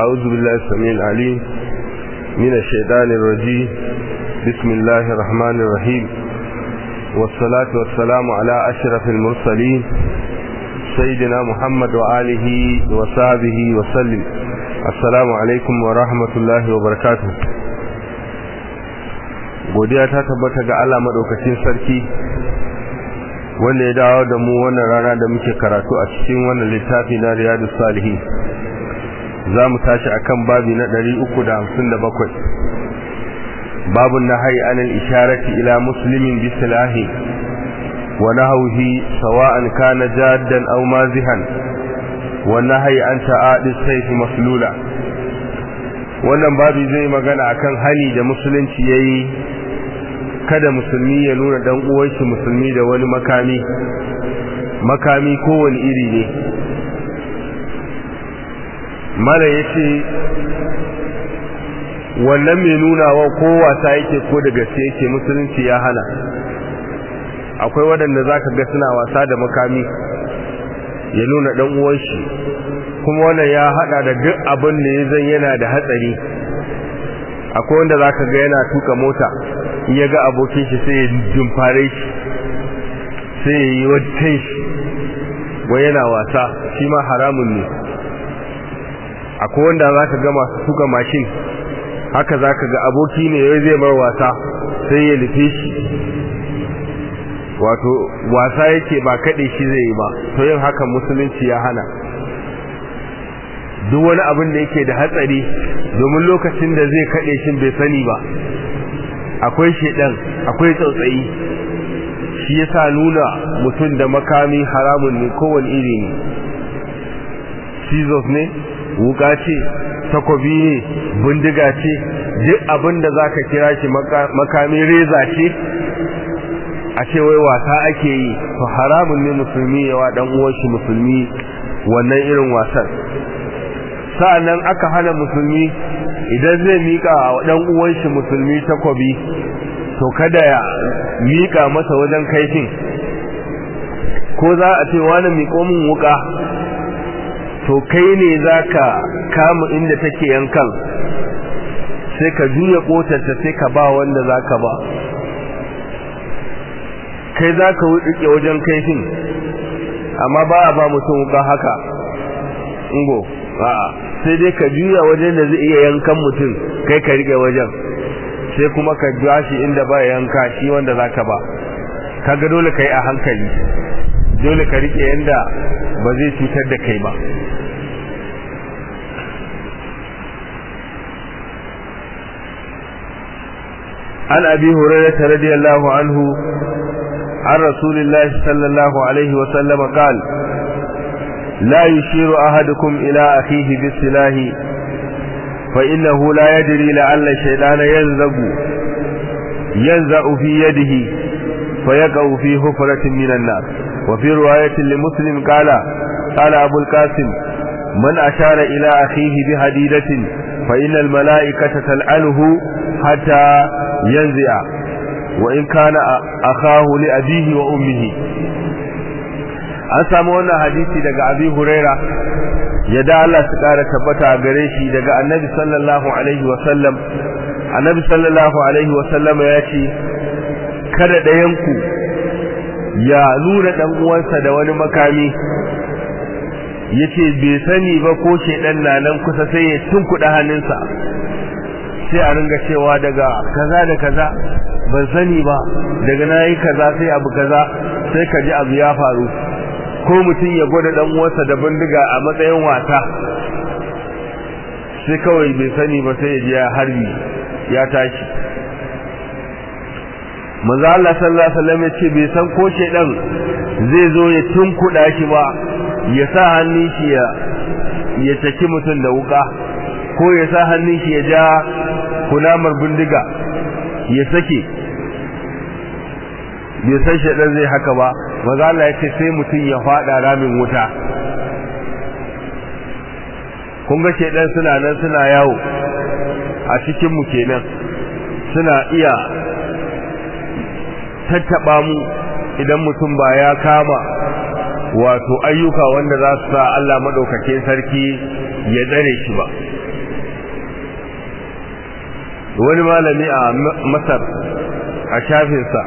أعوذ بالله السميع العليم من الشيطان الرجيم بسم الله الرحمن الرحيم والصلاة والسلام على أشرف المرسلين سيدنا محمد وآله وصحبه وسلم السلام عليكم ورحمة الله وبركاته godiya ta tabbata ga Allah madaukakin sarki wanda ya dawo da mu wannan rana da muke karatu a cikin wannan littafi na Riyadus Salihin za mu tashi akan babi na 357 babu nahyi anil isharati ila muslimin bi silahi wa nahwihi sawa'an kana jaddan aw mazihan wa nahyi an ta'adi sayf maslula wannan babi zai magana akan hali da musulunci yayi kada musulmi ya nuna dan uwanshi musulmi da wani makami makami kowane iri ne mala yace wannan mai nuna wa ko wasa yake ko da gaske yake musulunci ya hana akwai waɗanda zaka ga suna wasa da makami ya nuna dan uwanshi kuma wannan ya hada da duk abin da ya zan yana da hatsari akwai wanda zaka ga yana tuka mota in ya ga abokin shi sai ya jumfare shi sai ya yi wajen shi wai yana wasa shi ma haramun ne akwai wanda za ka ga masu tuka mashin haka za ka ga aboki ne ya zai mar wasa sai ya lufe shi wato wasa yake ba kaɗe shi zai yi ba to yin hakan musulunci ya hana duk wani abin da yake da hatsari domin lokacin da zai kaɗe shi bai sani ba akwai shedan akwai tsautsayi shi yasa nuna mutum da makami haramun ne kowane iri ne scissors ne wuka ce takobi ne bindiga ce duk abin da zaka kira shi makami reza ce a ce wai wasa ake yi to haramun ne musulmi yawa dan uwan shi musulmi wannan irin wasan sa'annan aka hana musulmi idan zai mika wa dan uwan shi musulmi takobi to kada ya mika masa wajen kaifin ko za a ce wani miƙo min wuka to kai ne zaka kama inda take yankan sai ka juya kotarta sai ka ba wanda zaka ba kai zaka wuce wajen kaifin amma ba a ba mutum wuka haka ingo a'a sai dai ka juya wajen da zai iya yankan mutum kai ka rike wajen sai kuma ka biya shi inda ba yanka shi wanda zaka ba kaga dole kai a hankali dole ka rike yanda ba zai cutar da kai ba an abi hurairah radiyallahu anhu an rasulillahi sallallahu alaihi wa sallam qala لا يشير أحدكم إلى أخيه بالسلاح فإنه لا يدري لعل الشيطان ينزغ ينزع في يده فيقع في حفرة من النار وفي رواية لمسلم قال قال أبو القاسم من أشار إلى أخيه بهديدة فإن الملائكة تلعنه حتى ينزع وإن كان أخاه لأبيه وأمه an samu wannan hadisi daga abi huraira yadda Allah su kara tabbata a gare shi daga annabi sallallahu alaihi wa sallam annabi sallallahu alaihi wa sallam ya ce kada ɗayanku ya nuna dan uwansa da wani makami yace bai sani ba ko shedan na nan kusa sai ya tunkuɗa hannunsa sai a ringa cewa daga kaza da kaza ban sani ba daga nayi kaza sai abu kaza sai ka ji abu ya faru ko mutum ya gwada dan uwansa da bindiga a matsayin wasa sai kawai bai sani ba sai ya ji ya harbi ya tashi manzo Allah sallallahu alaihi wasallam yace bai san ko shedan zai zo ya tunkuda shi ba ya sa hannun shi ya ya taki mutum da wuka ko ya sa hannun shi ya ja kunamar bindiga ya sake bai san shedan zai haka ba maza Allah ya ce sai mutum ya fada ramin wuta kun ga shedan suna nan suna yawo a cikin mu kenan suna iya tattaba mu idan mutum ba ya kama wato ayyuka wanda za su sa Allah madaukakin sarki ya dare shi ba wani malami a masar a shafinsa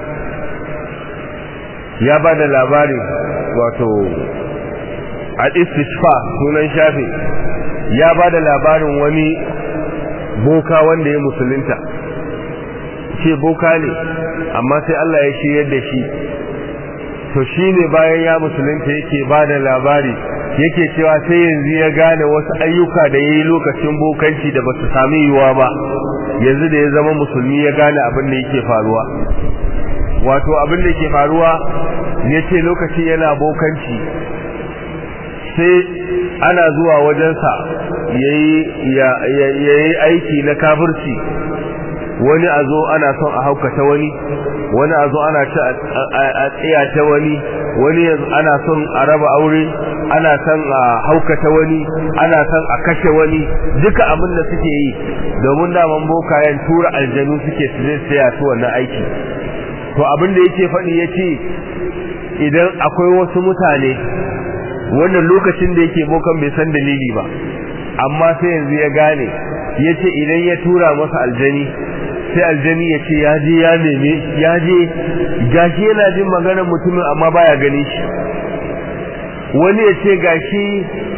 ya ba da labarin wato al-istishfa sunan shafi ya ba da labarin wani boka wanda ya musulunta ce boka ne amma sai Allah ya shiryar da shi to shi ne bayan ya musulunta yake ba da labari yake cewa sai yanzu ya gane wasu ayyuka da ya yi lokacin bokanci da ba su sami yiwuwa ba yanzu da ya zama musulmi ya gane abin da yake faruwa wato abin da yake faruwa ya ce lokaci yana bokanci sai ana zuwa wajensa ya yi aiki na kafirci wani a zo ana son a haukata wani wani a zo ana ci a tsiyata wani wani ana son a raba aure ana son a haukata wani ana son a kashe wani duka abin da suke yi domin daman bokayen tura aljanu suke su zai tsaya su wannan aiki to abin da yake faɗi ya ce idan akwai wasu mutane wannan lokacin da yake bokan bai san dalili ba amma sai yanzu ya gane ya ce idan ya tura masa aljani sai aljani ya ce ya je ya neme ya je gashi yana jin maganar mutumin amma baya gani shi wani ya ce gashi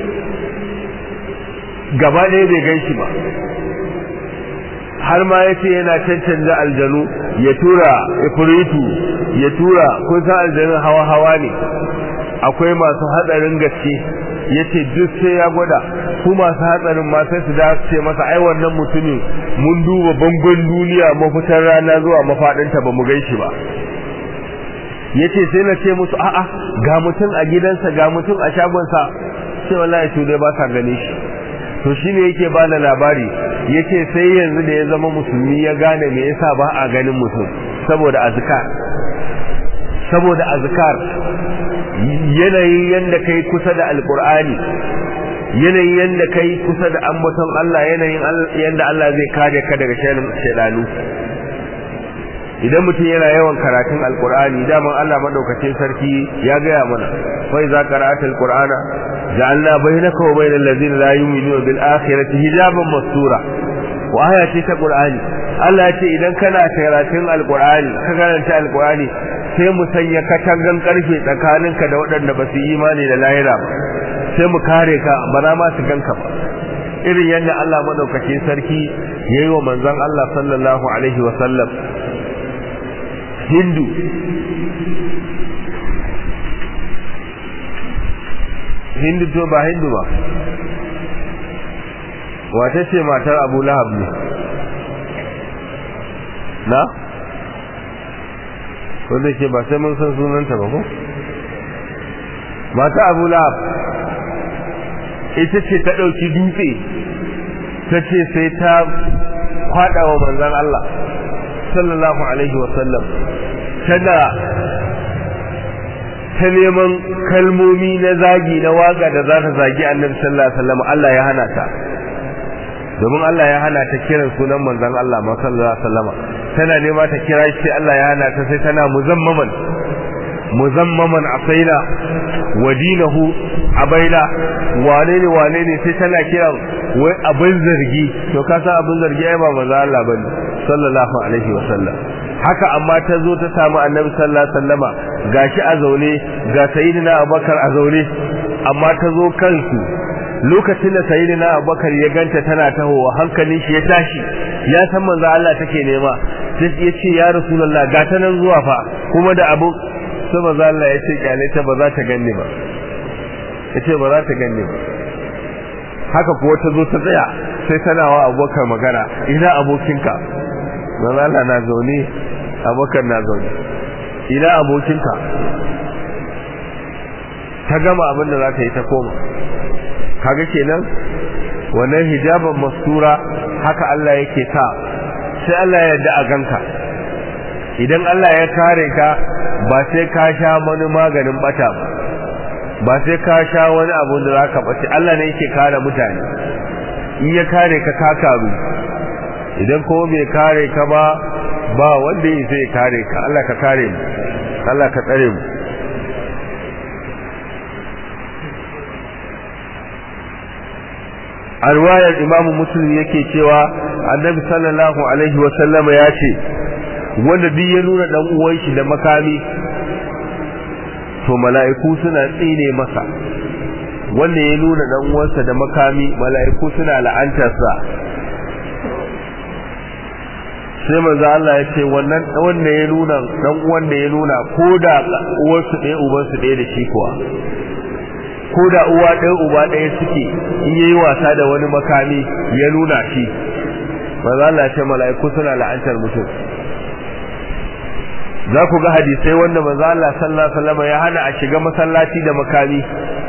gaba ɗaya bai gan shi ba har ma ya ce yana cancanta aljanu ya tura ifritu ya tura kun san aljanun hawa-hawa ne akwai masu hatsarin gaske ya ce duk sai ya gwada su masu hatsarin ma sai su da ce masa ai wannan mutumin mun duba bangon duniya mafitar rana zuwa mafaɗinta ba mu gan shi ba ya ce sai na ce musu a'a ga mutum a gidansa ga mutum a shagonsa sai wallahi su dai ba sa gane shi to shine yake ba da labari yace sai yanzu da ya zama musulmi ya gane me yasa ba a ganin mutum saboda azkar saboda azkar yanayin yanda kai kusa da alqur'ani yanayin yanda kai kusa da ambaton Allah yanayin yanda Allah zai kare ka daga shaidanu idan mutum yana yawan karatun alqur'ani daman Allah madaukakin sarki ya gaya mana fa iza qara'atal qur'ana ja'alna bainaka wa bainal ladzina la yu'minuna bil akhirati hijaban mastura wa aya ce ta qur'ani Allah ya ce idan kana karatun alqur'ani ka karanta alqur'ani sai mu sanya katangan karfe tsakaninka da waɗanda ba su imani da lahira ba sai mu kare ka ba za ma su ganka ba irin yadda Allah madaukakin sarki yayi wa manzon Allah sallallahu alaihi wa sallam hindu hindu to ba hindu ba wata ce matar abu lahab ne na wanda ke ba sai mun san sunanta ba ko mata abu lahab ita ce ta ɗauki dutse ta ce sai ta kwaɗa wa manzan Allah sallallahu alaihi wasallam tana ta neman kalmomi na zagi na waga da za ta zagi annabi sallallahu alaihi wasallam Allah ya hana ta domin Allah ya hana ta kiran sunan manzon Allah ma sallallahu alaihi wasallam tana nema ta kira shi Allah ya hana ta sai tana muzammaman muzammaman asaina wa dinahu abaina wane ne wane ne sai tana kiran wai abin zargi to ka san abin zargi ai ba manzon Allah bane sallallahu alaihi wasallam haka amma ta zo ta samu annabi sallallahu alaihi wasallama gashi a zaune ga sayyidina abubakar a zaune amma ta zo kansu lokacin da sayyidina abubakar ya ganta tana tahowa hankalin shi ya tashi ya san manzo Allah take nema sai ya ce ya rasulullah ga ta nan zuwa fa kuma da abu sai manzo Allah ya ce kyale ta ba za ta ganni ba ya ce ba za ta ganni ba haka kuwa ta zo ta tsaya sai tana wa abubakar magana ina abokinka manzo Allah na zaune abubakar na zaune ina abokinka ta gama abin da za ta yi ta koma kaga kenan wannan hijaban mastura haka Allah yake sa sai Allah ya yarda a ganka idan Allah ya kare ka ba sai ka sha wani maganin bata ba ba sai ka sha wani abu da zaka bace Allah ne yake kare mutane in ya kare ka ka karu idan ko bai kare ka ba ba wanda ya sai kare ka Allah ka kare mu Allah ka tsare mu a riwayar imamu muslim yake cewa annabi sallallahu alaihi wa sallama ya ce wanda duk ya nuna dan uwan shi da makami to mala'iku suna tsine masa wanda ya nuna dan uwansa da makami mala'iku suna la'antarsa sai manzo Allah ya ce wannan wanda ya nuna dan uwan da ya nuna ko da uwarsu ɗaya ubansu ɗaya da shi kuwa ko da uwa ɗaya uba ɗaya suke in yayi wasa da wani makami ya nuna shi manzo Allah ya ce mala'iku suna la'antar mutum za ku ga hadisai wanda manzo Allah sallallahu alaihi wasallam ya hana a shiga masallaci da makami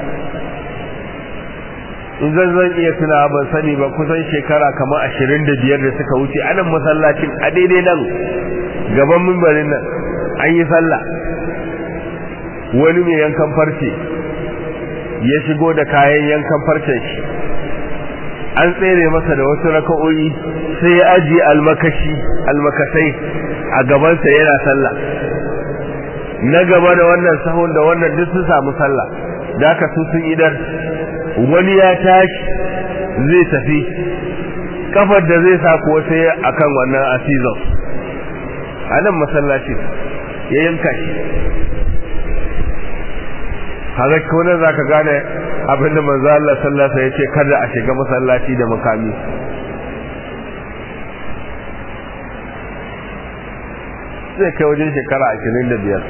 in zan zan iya tuna ban sani ba kusan shekara kamar ashirin da biyar da suka wuce anan masallacin a daidai nan gaban mimbarin nan an yi sallah wani mai yankan farce ya shigo da kayan yankan farcen shi an tsere masa da wasu raka'o'i sai ya ajiye almakashi almakasai a gabansa yana sallah na gaba da wannan sahun da wannan duk sun samu sallah da aka su sun idar wani ya tashi zai tafi kafar da zai sa kuwa sai akan wannan asizon a nan masallaci ya yanka shi haka kone za ka gane abinda manzo Allah sallasa ya ce kada a shiga masallaci da makami zai kai wajen shekara ashirin da biyar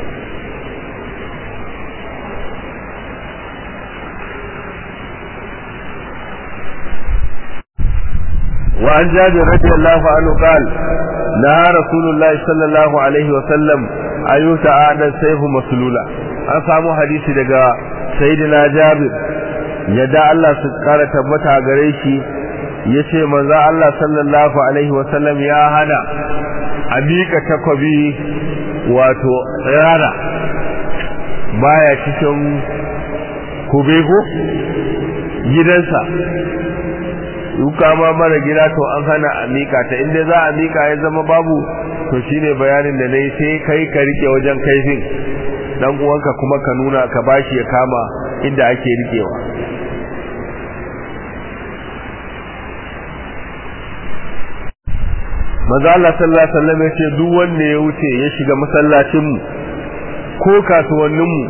وعن جابر رضي الله عنه قال نهى رسول الله صلى الله عليه وسلم أن يتعاد السيف مسلولا an samu hadisi daga sayyidina jabir yadda Allah su kara tabbata gare shi yace manzo Allah sallallahu alaihi wasallam ya hana a miƙa takwabi wato tsirara baya cikin kubego gidansa duka ma mara gida to an hana a mika ta inda za a mika ya zama babu to shine bayanin da nayi sai kai ka rike wajen kaifin dan uwanka kuma ka nuna ka bashi ya kama inda ake rikewa maza Allah sallallahu alaihi wasallam yace duk wanda ya wuce ya shiga masallacin mu ko kasuwannin mu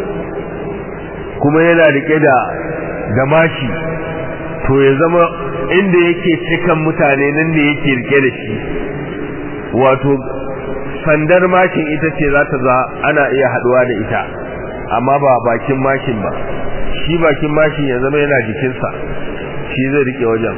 kuma yana rike da da mashi to ya zama inda yake cikan mutane nan ne yake rike da shi wato sandar mashin ita ce za ta za ana iya haduwa da ita amma ba bakin mashin ba shi bakin mashin ya zama yana jikinsa shi zai rike wajen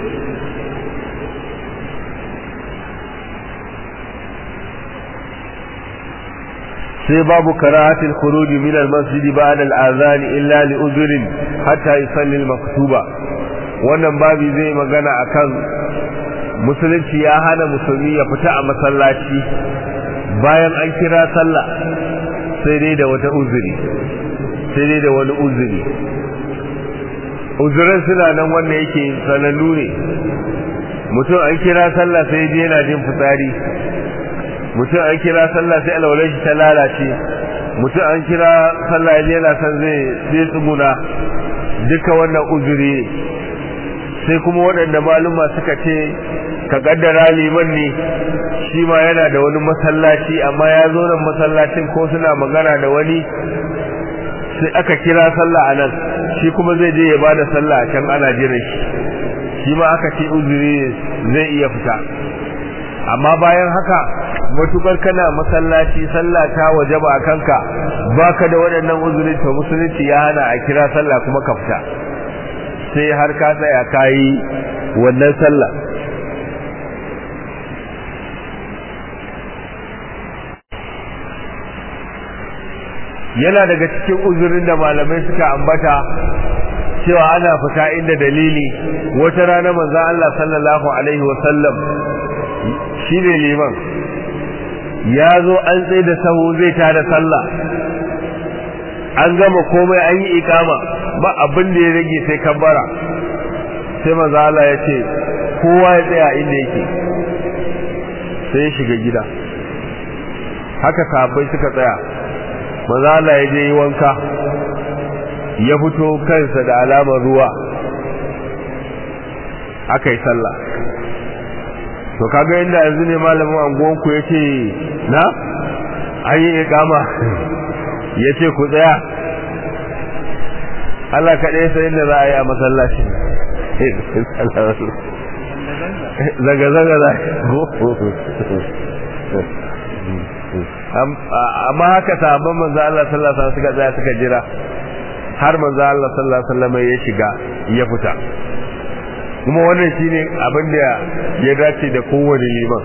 sai babu karahatul khuruj min al-masjid ba'da al-adhan illa li udhrin hatta yusalli al-maktuba wannan babi zai magana akan musulunci ya hana musulmi ya fita a masallaci bayan an kira sallah sai dai da wata uzuri sai dai da wani uzuri uzuran suna nan wanda yake sanannu ne mutum an kira sallah sai dai yana jin fitsari mutum an kira sallah sai alwalai shi ta lalace mutum an kira sallah yana san zai zai tsuguna duka wannan uzuri ne sai kuma waɗanda maluma suka ce ka kaddara liman ne shi ma yana da wani masallaci amma ya zo nan masallacin ko suna magana da wani sai aka kira sallah a nan shi kuma zai je ya bada sallah a can ana jiran shi shi ma aka ce uzuri zai iya fita amma bayan haka matukar kana masallaci sallah ta wajaba a kanka baka da waɗannan uzuri to musulunci ya hana a kira sallah kuma ka fita sai har ka tsaya kayi wannan sallah yana daga cikin uzurin da malamai suka ambata cewa ana fita inda dalili wata rana manzo Allah sallallahu alaihi wasallam shine liman ya zo an tsaye da sahu zai tada sallah an gama komai an yi ikama ba abin da ya rage sai kabbara sai manzo Allah ya ce kowa ya tsaya inda yake sai ya shiga gida haka sahabbai suka tsaya manzo Allah ya je yi wanka ya fito kansa da alamar ruwa aka yi sallah to kaga inda yanzu ne malamin anguwanku ya ce na an yi ikama ya ce ku tsaya Allah kaɗai sai inda za a yi a masallaci zaga-zaga za amma haka sahabban manzo Allah sallallahu alaihi wasallam suka tsaya suka jira har manzo Allah sallallahu alaihi wasallam ya shiga ya fita kuma wannan shine abin da ya dace da kowane liman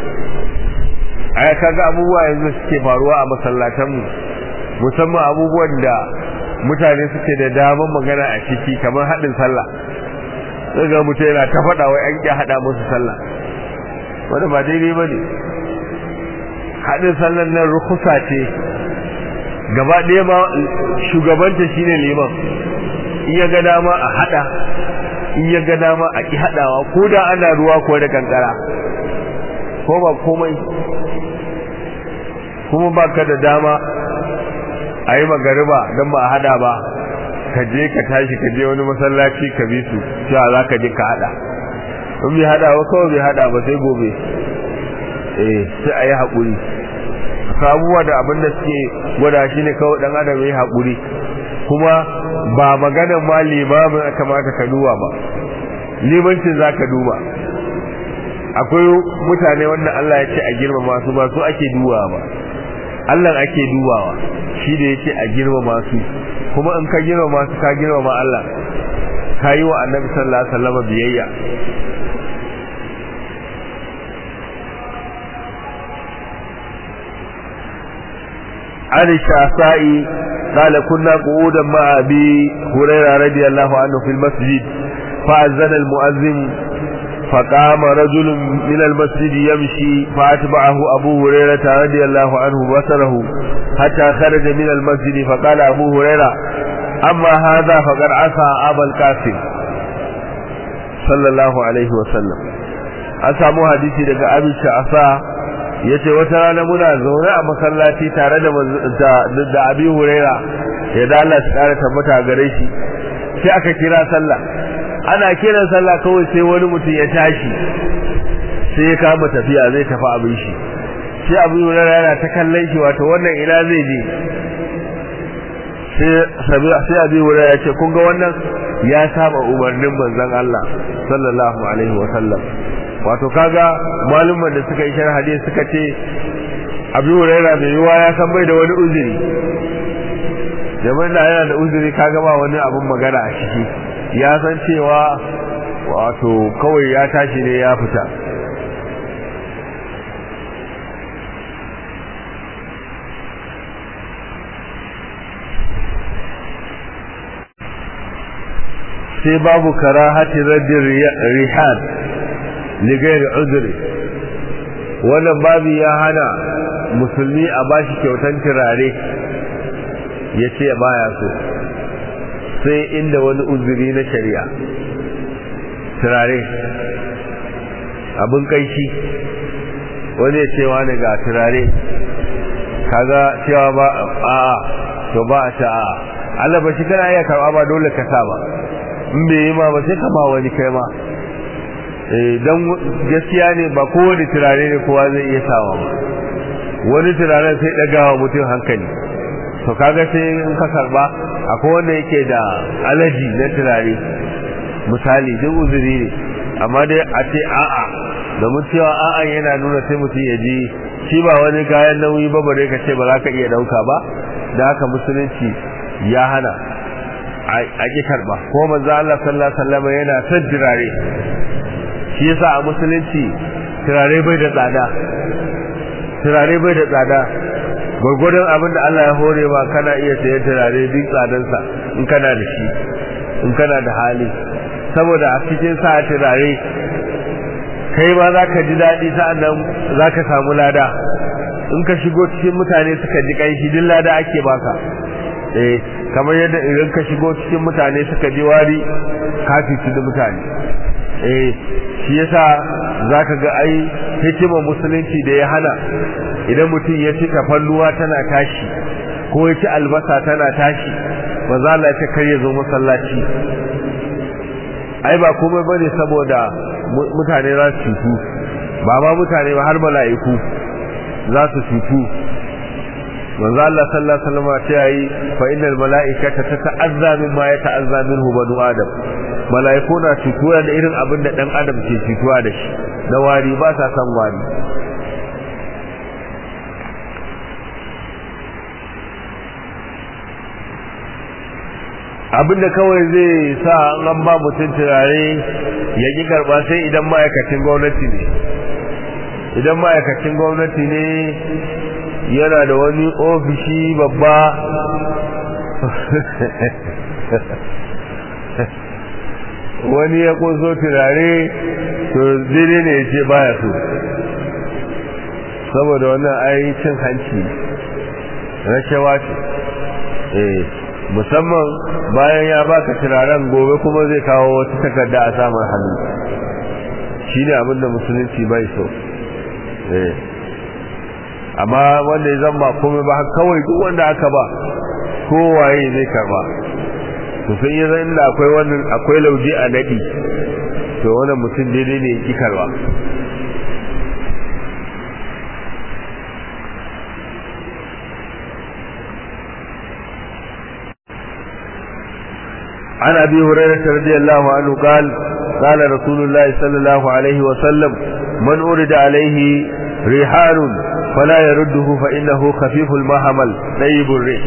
ai kaga abubuwa yanzu suke faruwa a masallatan mu musamman abubuwan da mutane suke da daman magana a ciki kamar haɗin sallah sai ga mutum yana ta faɗa wai an ƙi haɗa musu sallah wanda ba daidai ba ne haɗin sallar nan rukusa ce gaba ɗaya ma shugabanta shine liman in ya ga dama a haɗa in ya ga dama a ƙi haɗawa ko da ana ruwa ko da kankara ko ba komai kuma ba ka da dama a yi magariba don ba a hada ba ka je ka tashi ka je wani masallaci ka bi su cewa za ka je ka hada in bai hada ba kawai bai hada ba sai gobe eh sai a yi haƙuri sabuwa da abin da suke gwada shi ne kawai ɗan adam ya yi haƙuri kuma ba maganar ma limamin aka kamata ka duba ba limancin za ka duba akwai mutane wanda Allah ya ce a girmama su ba su ake dubawa ba Allah ake dubawa shi da yake a girmama su kuma in ka girmama su ka girmama Allah ka yi wa annabi sallallahu alaihi wasallam biyayya عن الشعثاء قال كنا قعودا مع أبي هريرة رضي الله عنه في المسجد فأذن المؤذن فقام رجل من المسجد يمشي فأتبعه أبو هريرة رضي الله عنه بصره حتى خرج من المسجد فقال أبو هريرة أما هذا فقد عصى أبا القاسم صلى الله عليه وسلم أسامو حديثي لك أبي الشعفاء yace wata rana muna zaune a masallaci tare da da Abi Huraira ya da Allah ya kara tabbata gare shi sai aka kira sallah ana kiran sallah kawai sai wani mutum ya tashi sai ya kama tafiya zai tafi abin shi sai abu hurara yana ta kallon shi wato wannan ina zai je sai abu hurara ya ce kun ga wannan ya saba umarnin manzon Allah sallallahu alaihi wa sallam wato kaga malumman da suka yi sharh hadisi suka ce abu hurara mai yiwa ya san bai da wani uzuri jama'a da yana da uzuri kaga ba wani abun magana a ciki ya san cewa wato kawai ya tashi ne ya fita sai babu karahati raddin rihan ligayar uzuri wannan babu ya hana musulmi a bashi kyautan turare ya ce baya so sai inda wani uzuri na shari'a turare abin kaishi wani ya cewa ne ga turare kaga cewa ba a to ba a ta a Allah ba shi kana iya karɓa ba dole ka sa ba in bai yi ma ba sai ka ba wani kai ma don gaskiya ne ba kowane turare ne kowa zai iya sawa ba wani turaren sai ɗagawa mutum hankali to kaga sai in ka karba akwai wanda yake da alaji na turare misali duk uzuri ne amma dai a ce a'a domin cewa a'a yana nuna sai mutum ya ji shi ba wani kayan nauyi ba bare ka ce ba za ka iya dauka ba da haka musulunci ya hana a ki karba ko manzo Allah sallallahu alaihi wasallam yana son turare shi yasa a musulunci turare bai da tsada turare bai da tsada gwargwadon abin da Allah ya hore ma kana iya sayan turare duk tsadansa in kana da shi in kana da hali saboda a cikin sa turare kai ma za ka ji daɗi sa'annan za ka samu lada in ka shigo cikin mutane suka ji ƙanshi duk lada ake baka eh kamar yadda idan ka shigo cikin mutane suka ji wari ka fici da mutane eh shi yasa zaka ga ai hikimar musulunci da ya hana idan mutum ya ci tafalluwa tana tashi ko ya ci albasa tana tashi ba za la ta kar ya zo masallaci ai ba komai bane saboda mutane za su cutu ba ma mutane ba har mala'iku za su cutu manzo Allah sallallahu alaihi wasallam ce yayi fa innal mala'ikata tata'azza mimma yata'azza minhu banu adam mala'iku na cutuwa da irin abin da dan adam ke cutuwa da shi na wari ba sa san wari abinda kawai zai sa an ba mutum turare ya ki karba sai idan ma'aikacin gwamnati ne idan ma'aikacin gwamnati ne yana da wani ofishi babba wani ya kunso turare to daidai ne ya ce baya so saboda wannan ai cin hanci rashawa ce eh musamman bayan ya baka turaren gobe kuma zai kawo wata takarda a samun hannu shine abinda musulunci bai so eh amma wanda ya zama komai ba kawai duk wanda aka ba kowaye zai karba to sai ya zan da akwai wannan akwai lauje a nadi to wannan mutum daidai ne ki karba عن أبي هريرة رضي الله عنه قال قال رسول الله صلى الله عليه وسلم من أرد عليه ريحان فلا يرده فإنه خفيف المحمل طيب الريح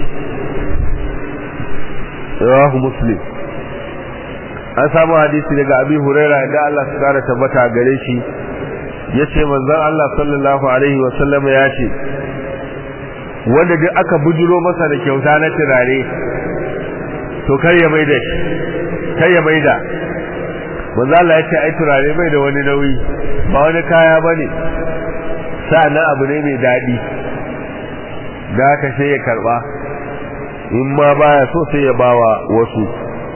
رواه مسلم an samu hadisi daga abi huraira da Allah su kara tabbata gare shi yace manzon Allah sallallahu alaihi wa sallam ya ce wanda duk aka bujuro masa da kyauta na turare to kar ya maida shi kar ya maida manzo Allah ya ce ai turare bai da wani nauyi ba wani kaya bane sa'annan abu ne mai dadi da haka sai ya karba in ma baya so sai ya bawa wasu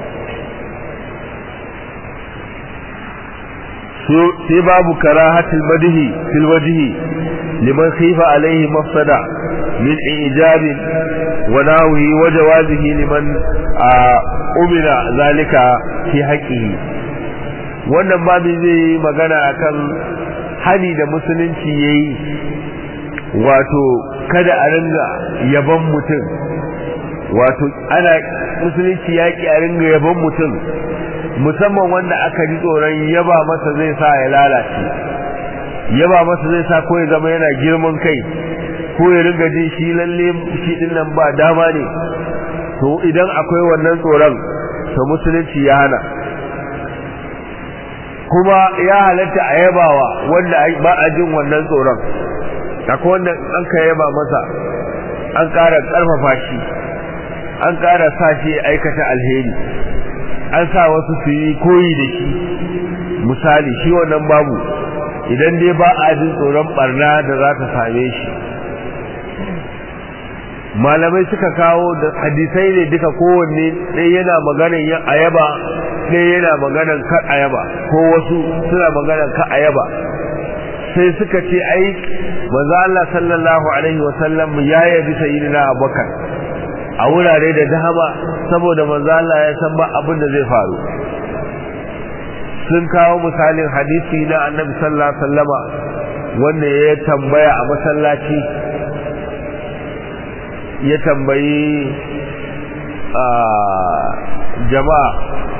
sai babu karahatul madhi fil wajhi liman khifa alaihi mafsada min ijab wa nawi wa jawazihi liman umira zalika fi haqqihi wannan babu zai magana akan hani da musulunci yayi wato kada a ringa yaban mutum wato ana musulunci yaki a ringa yaban mutum musamman wanda aka ji tsoron yaba masa zai sa ya lalace yaba masa zai sa ko ya zama yana girman kai ko ya ringa jin shi lalle shi din nan ba dama ne to idan akwai wannan tsoron to musulunci ya hana kuma ya halatta a yabawa wanda ba a jin wannan tsoron akwai wanda an ka yaba masa an ƙara ƙarfafa shi an ƙara sa shi aikata alheri an sa wasu su yi koyi da shi misali shi wannan babu idan dai ba a jin tsoron barna da za ta same shi malamai suka kawo da hadisai ne duka kowanne ɗaya yana maganar yin ayaba ɗaya yana maganar kar ayaba ko wasu suna maganar kar ayaba sai suka ce ai manzo Allah sallallahu alaihi wa sallam ya yabi sayyidina Abubakar a wurare da dama saboda manzo Allah ya san ba abin da zai faru sun kawo misalin hadisi na Annabi sallallahu alaihi wasallama wanda ya tambaya a masallaci ya tambayi jama'a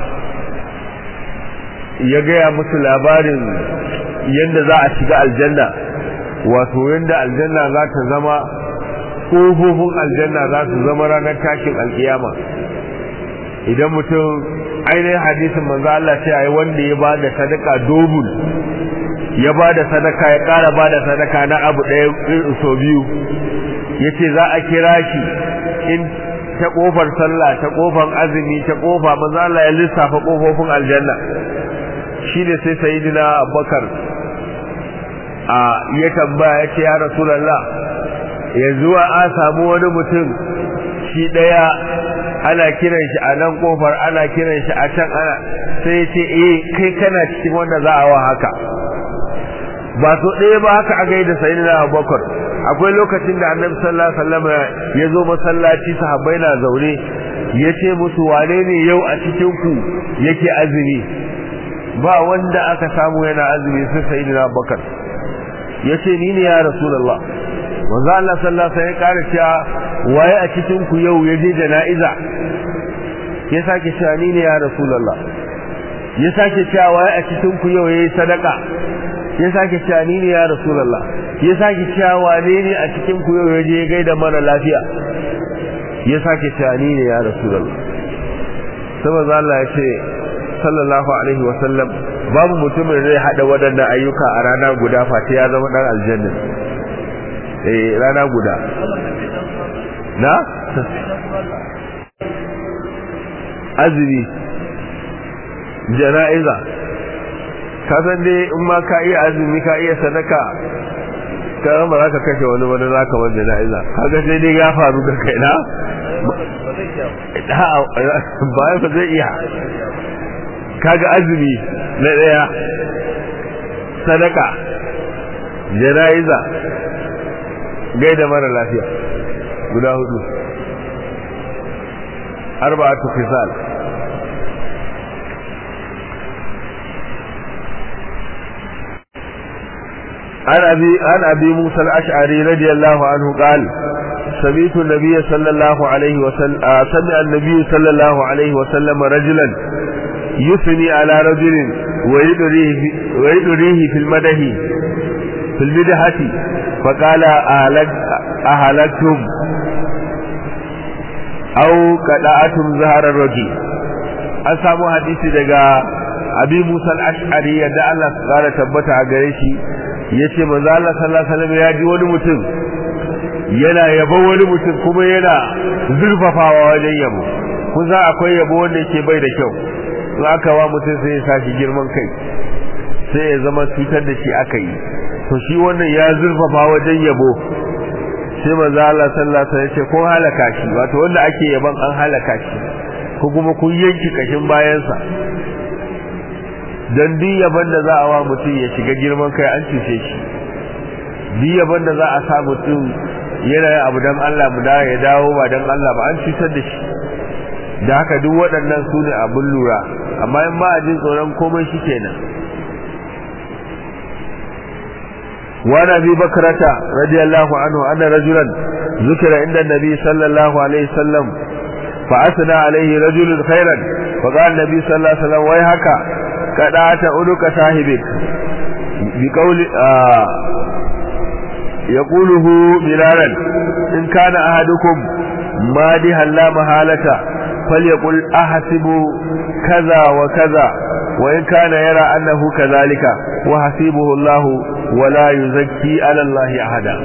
ya gaya musu labarin yadda za a shiga aljanna wato yadda aljanna za ta zama ƙofofin aljanna za su zama ranar tashin alkiyama idan mutum ainihin hadisin manzo Allah ce ai wanda ya ba da sadaka dobul ya ba da sadaka ya ƙara ba da sadaka na abu ɗaya so biyu ya ce za a kira shi in ta ƙofar sallah ta ƙofar azumi ta ƙofa manzo Allah ya lissafa ƙofofin aljanna shi ne sai sayidina abubakar a ya tambaya ya ce ya rasulallah yanzu a samu wani mutum shi ɗaya ana kiran shi a nan kofar ana kiran shi a can ana sai ce eh kai kana cikin wanda za a wa haka ba so ɗaya ba haka a gaida sayyidina Abubakar akwai lokacin da Annabi sallallahu alaihi wasallam ya zo masallaci sahabbai na zaune ya ce musu wane ne yau a cikin ku yake azumi ba wanda aka samu yana azumi sai sayyidina Abubakar yace ni ne ya rasulullah manzo Allah sallallahu alaihi wasallam ya kare cewa waye a cikin ku yau ya je jana'iza ya sake cewa ni ne ya rasulullah ya sake cewa waye a cikin ku yau yayi sadaka ya sake cewa ni ne ya rasulullah ya sake cewa wane ne a cikin ku yau ya je gaida mara lafiya ya sake cewa ni ne ya rasulullah saboda Allah ya ce sallallahu alaihi wasallam babu mutumin zai hada waɗannan ayyuka a rana guda fata ya zama dan aljanna eh rana guda na azumi jana'iza ka san dai in ma ka iya azumi ka iya sadaka ka ba za ka kashe wani wani za ka wani jana'iza kaga sai dai ya faru da kai na ba ba zai iya kaga azumi na daya sadaka jana'iza gaida mara lafiya guda hudu arba'atu fisal عن أبي, عن أبي موسى الأشعري رضي الله عنه قال سمعت النبي صلى الله عليه وسلم آه سمع النبي صلى الله عليه وسلم رجلا يثني على رجل ويدريه, ويدريه في المدح في المدحة فقال أهلك أهلكتم أو قطعتم زهر الرجل أسامو حديثي دقا أبي موسى الأشعري يدعى الله قال تبت أغريشي yace manzo Allah sallallahu alaihi wasallam ya ji wani mutum yana yabo wani mutum kuma yana zurfafawa wajen yabo kun za akwai yabo wanda yake bai da kyau in aka wa mutum sai ya sashi girman kai sai ya zama cutar da shi aka yi to shi wannan ya zurfafa wajen yabo sai manzo Allah sallallahu alaihi wasallam ya ce kun halaka shi wato wanda ake yaban an halaka shi ko kuma kun yanki kashin bayansa don duk yaban da za a wa mutum ya shiga girman kai an cuce shi duk yaban da za a sa mutum yana yin abu don Allah mu ya dawo ba don Allah ba an cutar da shi da haka duk waɗannan su ne abin lura amma in ba a jin tsoron komai shi kenan وعن ابي بكرة رضي الله عنه ان رجلا ذكر عند النبي صلى الله عليه وسلم فاثنى عليه رجل خيرا فقال النبي صلى الله عليه وسلم ويحك قدعت عنق صاحبك بقول آه يقوله مرارا إن كان أحدكم مادها لا محالة فليقل أحسب كذا وكذا وإن كان يرى أنه كذلك وحسيبه الله ولا يزكي على الله أحدا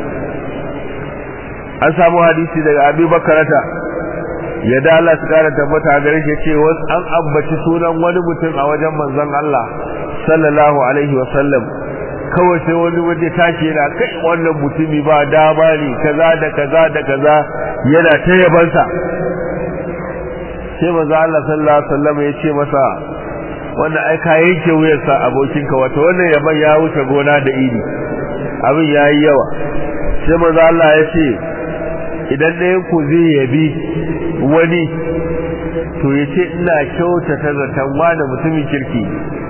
an samu hadisi daga abi bakarata ya da Allah su kara tabbata gare shi ce an ambaci sunan wani mutum a wajen manzon Allah sallallahu alaihi wa sallam kawai sai wani waje tashi yana kai wannan mutumi ba dama ne kaza da kaza da kaza yana ta yabansa sai manzon Allah sallallahu alaihi wa sallam ya ce masa wannan ai ka yanke wuyarsa abokinka wato wannan yaban ya wuce gona da iri abin yayi yawa sai manzon Allah ya ce idan ɗayan ku zai yabi wani to ya ce ina kyautata zaton wane mutumin kirki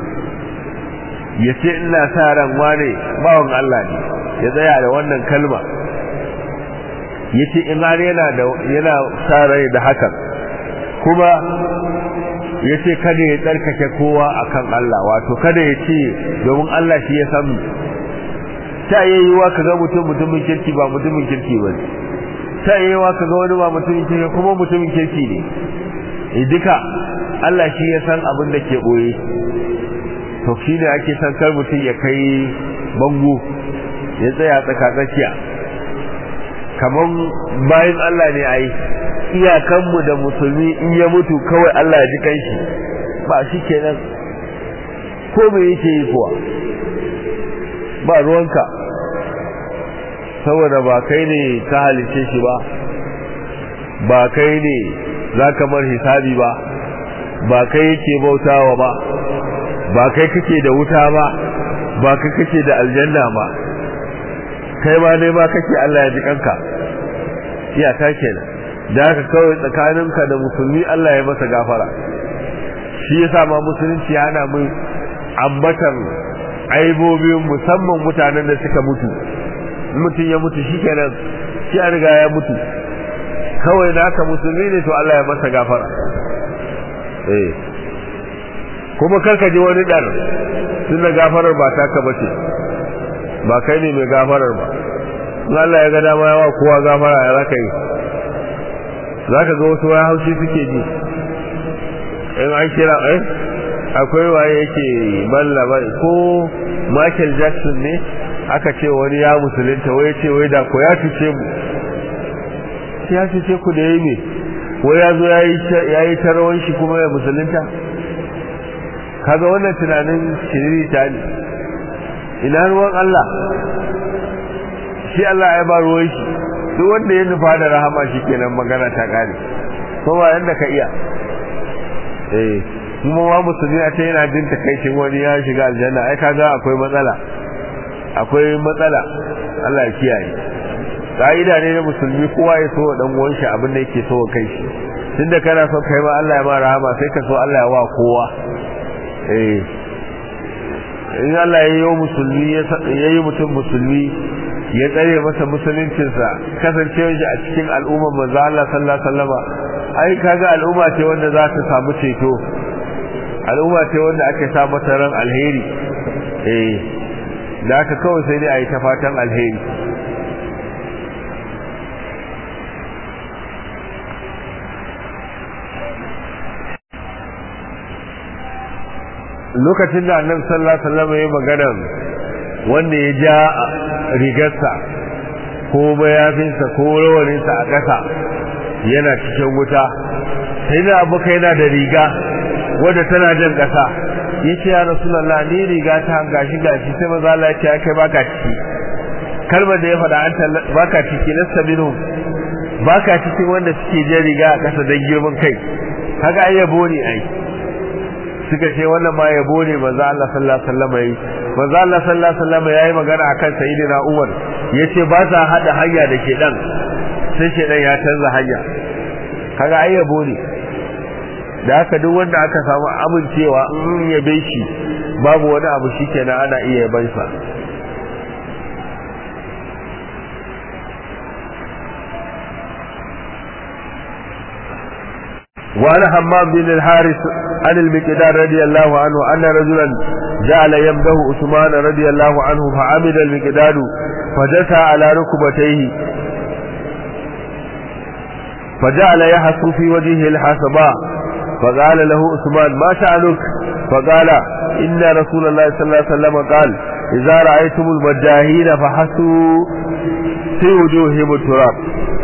ya ce ina sa ran wane bawan Allah ne ya tsaya da wannan kalma ya ce in har yana da yana sa rai da hakan kuma ya ce kada ya tsarkake kowa akan Allah wato kada ya ce domin Allah shi ya san ta yayyuwa ka ga mutum mutumin kirki ba mutumin kirki ba ta yayyuwa ka ga wani ba mutumin kirki kuma mutumin kirki ne duka Allah shi ya san abin da ke boye to shi ne ake san kar mutum ya kai bango ya tsaya tsaka tsakiya kamar bayan Allah ne ai iyakanmu da musulmi in ya mutu kawai Allah ya ji kanshi ba shi kenan ko me yake yi kuwa ba ruwanka saboda ba kai ne ka halice shi ba ba kai ne za ka mar hisabi ba ba kai yake bautawa ba ba kai kake da wuta ba ba kai kake da aljanna ba kai ma ne ma kake Allah ya ji kanka iyaka kenan da haka kawai tsakaninka da musulmi Allah ya masa gafara shi yasa ma musulunci yana mun ambatan aibobin musamman mutanen da suka mutu mutum ya mutu shi kenan shi a riga ya mutu kawai naka musulmi ne to Allah ya masa gafara eh kuma karka ji wani dar tunda gafarar ba taka bace ba kai ne mai gafarar ba Allah ya ga dama yawa kowa gafara ya zaka yi zaka ga wasu waya haushi suke ji in an kira eh akwai waye yake mallaba ko Michael Jackson ne aka ce wani ya musulunta wai ce wai da ko ya fice mu ya fice ku da yayi wai ya zo yayi tarawan shi kuma ya musulunta kaga wannan tunanin shiriri ta ne ina ruwan Allah shi Allah ya ba ruwan shi duk wanda ya nufa da rahama shi kenan magana ta kare kowa yanda ka iya eh kuma ma musulmi a ce yana jin takaicin wani ya shiga aljanna ai kaga akwai matsala akwai matsala Allah ya kiyaye ka'ida ne na musulmi kowa ya so dan uwan shi abin da yake so kai shi tunda kana so kai ma Allah ya ma rahama sai ka so Allah ya wa kowa eh in Allah ya yi musulmi ya yi mutum musulmi ya tsare masa musuluncinsa kasancewar shi a cikin al'ummar manzo Allah sallallahu alaihi wasallam ai kaga al'umma ce wanda za ta samu ceto al'umma ce wanda ake sa mata ran alheri eh da aka kawai sai dai a yi ta fatan alheri lokacin da annabi sallallahu alaihi wasallam ya magana wanda ya ja rigarsa ko mayafinsa ko rawaninsa a ƙasa yana cikin wuta sai da abuka yana da riga wadda tana jan ƙasa ya ce ya rasulallah ni riga ta gashi gashi sai maza Allah ya ce ya kai baka ciki kalmar da ya faɗa an baka ciki na sabinu baka cikin wanda suke jan riga a ƙasa don girman kai haka ai yabo ne ai suka ce wannan ma yabo ne manzo Allah sallallahu alaihi wasallam yi manzo Allah sallallahu alaihi wasallam yayi magana akan sayyidina Umar yace ba sa hada hanya da shedan sai shedan ya canza hanya kaga ai yabo ne da haka duk wanda aka samu amincewa in yabe shi babu wani abu shikenan ana iya yaban sa وعن حمام بن الحارث عن المقدار رضي الله عنه أن رجلا جعل يمده عثمان رضي الله عنه فعمد المقدار فجثى على ركبتيه فجعل يحث في وجهه الحسباء فقال له عثمان ما شأنك فقال إن رسول الله صلى الله عليه وسلم قال إذا رأيتم المجاهين فحسوا في وجوههم التراب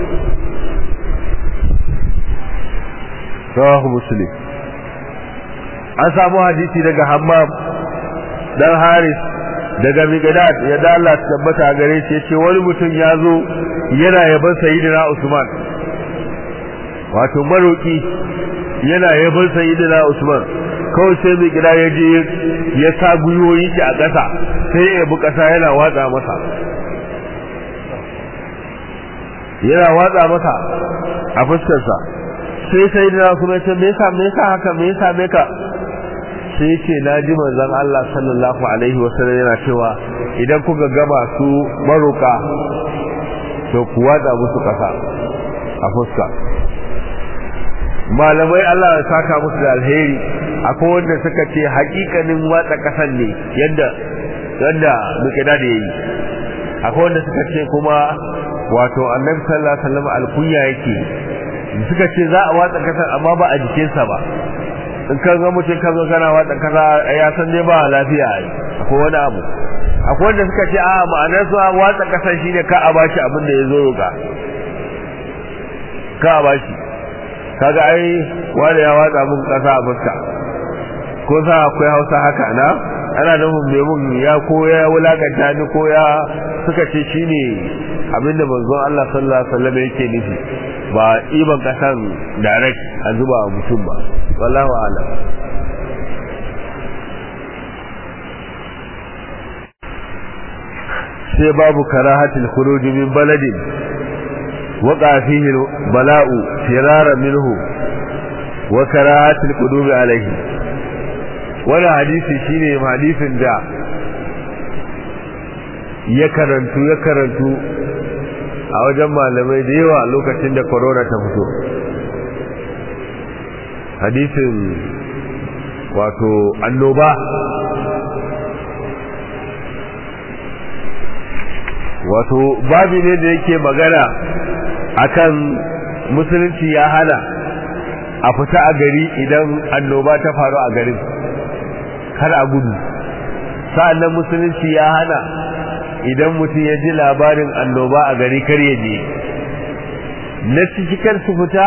rawahu muslim an samu hadisi daga hammam dan haris daga miqdad ya da Allah tabbata gare shi yace wani mutum ya zo yana yaban sayyidina usman wato maroki yana yaban sayyidina usman kawai sai miqdad ya je ya sa guyoyi shi a ƙasa sai ya yabi ƙasa yana watsa masa yana watsa masa a fuskarsa sai sai da kuma ce me yasa me yasa haka me yasa me ka sai ce na ji manzon Allah sallallahu alaihi wasallam yana cewa idan kuka gama su maruka to ku wada musu kasa a fuska malamai Allah ya saka musu da alheri akwai wanda suka ce hakikanin watsa kasan ne yadda yadda muke da yayi akwai wanda suka ce kuma wato annabi sallallahu alaihi wasallam alkunya yake suka ce za a watsa kasa amma ba a jikinsa ba in ka ga mutum ka zo kana watsa kasa ya san dai ba lafiya ai akwai wani abu akwai wanda suka ce a ma'anar su watsa kasa shine ka a bashi abin da ya zo roka ka a bashi kaga ai wanda ya watsa mun kasa a fuska ko sa akwai hausa haka na ana nufin mai mun ya ko ya wulakanta ni ko ya suka ce shine abinda manzon Allah sallallahu alaihi wasallam yake nufi ba iban kasan direct a zuba mutum ba wallahu a'lam sai babu karahatul khuruj min baladin waqa fihi bala'u firara minhu wa karahatul qudumi alayhi wannan hadisi shine hadisin da ya karantu ya karantu a wajen malamai da yawa lokacin da corona ta fito hadisin wato annoba wato babi ne da yake magana akan musulunci ya hana a fita a gari idan annoba ta faru a garin kar a gudu sa'annan musulunci ya hana idan mutum ya ji labarin annoba a gari kar ya je na ciki kar su fita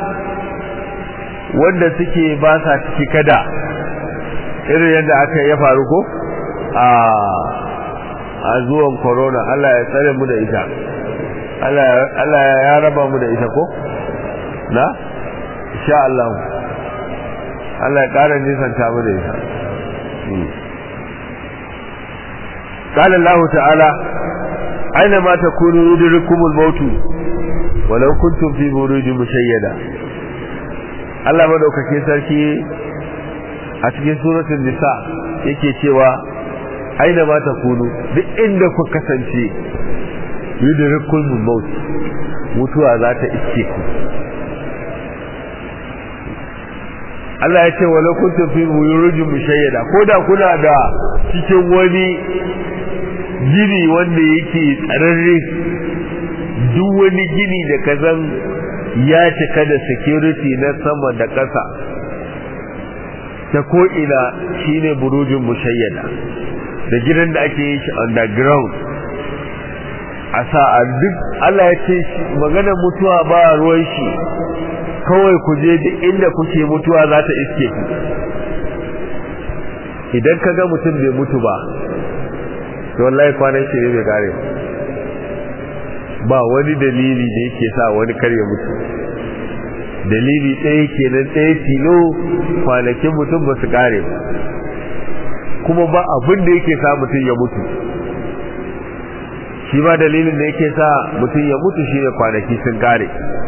wanda suke ba sa ciki kada irin yadda aka ya faru ko a a zuwan corona Allah ya tsare mu da ita Allah ya raba mu da ita ko na insha Allah Allah ya ƙara nisanta mu da ita قال الله تعالى أينما تكونوا يدرككم الموت ولو كنتم في بروج مشيدة Allah madaukakin sarki a cikin suratul nisa yake cewa aina ma takunu duk inda ku kasance yudrikul maut mutuwa za ta iske ku Allah ya ce wala kuntum fi burujin mushayyada ko da kuna da cikin wani gini wanda yake tsararre duk wani gini da kazan ya cika da security na sama da ƙasa ta ko'ina shine burujin mushayyada da gidan da ake yi shi underground a sa a duk Allah ya ce maganar mutuwa ba ruwan shi kawai ku je duk inda kuke mutuwa za ta iske ku idan ka ga mutum bai mutu ba to wallahi kwanan shi ne bai kare ba wani dalili da yake sa wani kar ya mutu dalili ɗaya kenan ɗaya tilo kwanakin mutum ba su kare ba kuma ba abin da yake sa mutum ya mutu shi ba dalilin da yake sa mutum ya mutu shine kwanaki sun kare